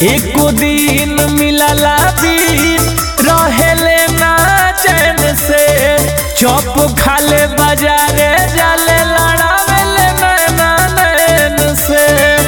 एको दिन मिलला दिन रहेले ना चैन से चौप खाले बाजारे जाले लड़ावेले नैना नैन से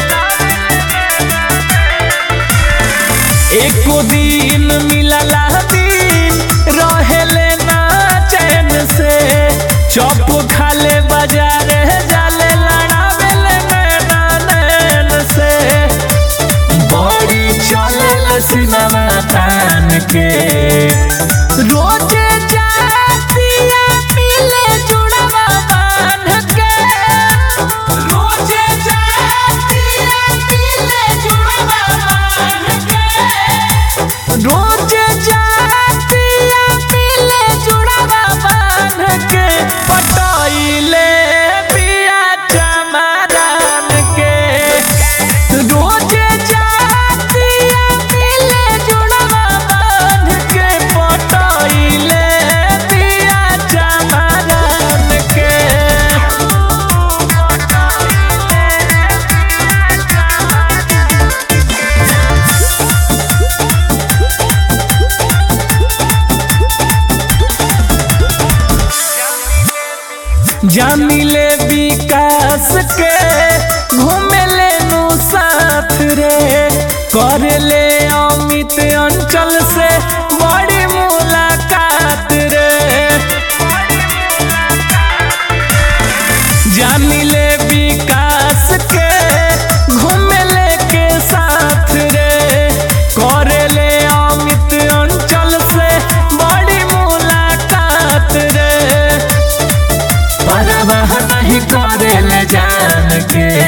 एको दिन मिलला दिन रहेले ना चैन से चौप खाले बाजारे जाले लड़ावेले नैना नैन से बड़ी चले सिनेमा तान के रोजे जातिया मिले जुड़वा बांध के रोजे जातिया मिले जुड़वा बांध के रोजे जातिया मिले जुड़वा बांध के पटाइले पिया चमारान के रोजे जातिया मिले जुड़वा बांध के पटाइले पिया चमारान के जामिले विकास के घूमेले नु साथ रे करले अमित अंचल से बड़ी मुलाकात रे जामिले विकास के घूमेले के साथ रे करले अमित अंचल से बड़ी मुलाकात रे परवाह नहीं करेले जान के